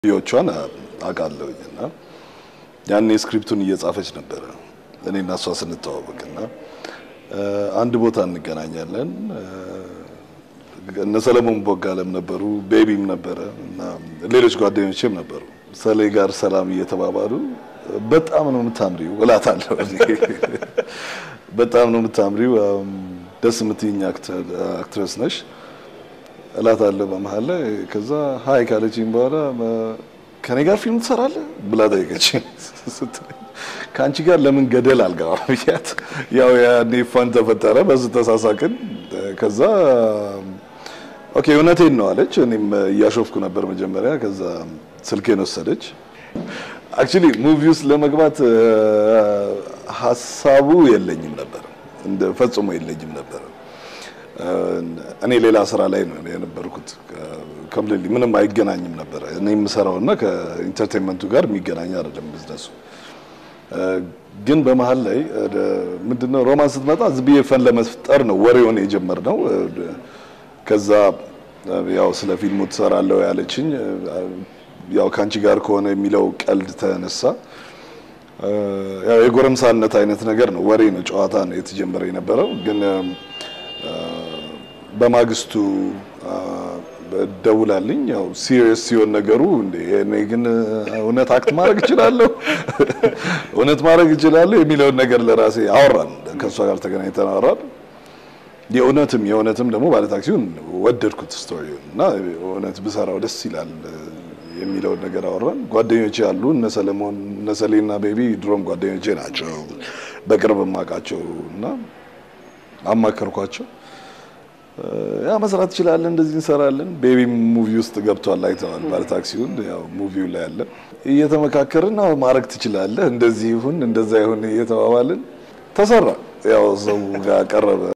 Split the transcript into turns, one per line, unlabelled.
ዮቿን አውቃለሁኝ እና ያኔ ስክሪፕቱን እየጻፈች ነበረ እኔ እና እሷ ስንተዋወቅ እና አንድ ቦታ እንገናኛለን። እነ ሰለሞን ቦጋለም ነበሩ፣ ቤቢም ነበረ እና ሌሎች ጓደኞችም ነበሩ። ሰሌ ጋር ሰላም እየተባባሉ በጣም ነው የምታምሪው እላታለሁ። በጣም ነው የምታምሪው፣ ደስ የምትይኝ አክትረስ ነሽ እላታለሁ በመሀል ላይ። ከዛ ሀይ ካለችኝ በኋላ ከኔ ጋር ፊልም ትሰራለህ ብላ ጠየቀችኝ። ከአንቺ ጋር ለምን ገደል አልገባም ብያት፣ ያው ያኔ ፋን ተፈጠረ፣ በዚህ ተሳሳቅን። ከዛ ኦኬ እውነቴን ነው አለች። እኔም እያሾፍኩ ነበር መጀመሪያ። ከዛ ስልኬን ወሰደች። አክቹሊ ሙቪ ውስጥ ለመግባት ሀሳቡ የለኝም ነበር፣ እንደ ፈጽሞ የለኝም ነበር። እኔ ሌላ ስራ ላይ ነው የነበርኩት። ኮምፕሊትሊ ምንም አይገናኝም ነበር። እኔ የምሰራውና ከኢንተርቴንመንቱ ጋር የሚገናኝ አይደለም ቢዝነሱ። ግን በመሀል ላይ ምንድነው ሮማን ስትመጣ ዝም ብዬ ፈን ለመፍጠር ነው ወሬውን የጀመርነው። ከዛ ያው ስለ ፊልሙ ትሰራለሁ ያለችኝ ያው ከአንቺ ጋር ከሆነ የሚለው ቀልድ ተነሳ። ያው የጎረምሳነት አይነት ነገር ነው፣ ወሬ ነው፣ ጨዋታ ነው የተጀመረ የነበረው ግን በማግስቱ ደውላልኝ ያው ሲሪየስ ሲሆን ነገሩ እንዴ እኔ ግን እውነት አክት ማድረግ እችላለሁ እውነት ማድረግ እችላለሁ የሚለውን ነገር ለራሴ አወራን። ከእሷ ጋር ተገናኝተን አወራን። የእውነትም የእውነትም ደግሞ ባለታክሲውን ወደድኩት ስቶሪውን እና እውነት ብሰራው ደስ ይላል የሚለውን ነገር አወራን። ጓደኞቼ አሉ እነ ሰለሞን እነ ሰሌና ቤቢ ድሮም ጓደኞቼ ናቸው፣ በቅርብ የማውቃቸው እና አማከርኳቸው። ያ መስራት ትችላለን፣ እንደዚህ እንሰራለን። ቤቢም ሙቪ ውስጥ ገብቷል፣ አይተዋል። ባለታክሲውን ያው ሙቪው ላይ አለ። እየተመካከርን አዎ ማድረግ ትችላለህ፣ እንደዚህ ይሁን እንደዛ ይሁን እየተባባልን ተሰራ። ያው ሰው ጋር ቀረበ።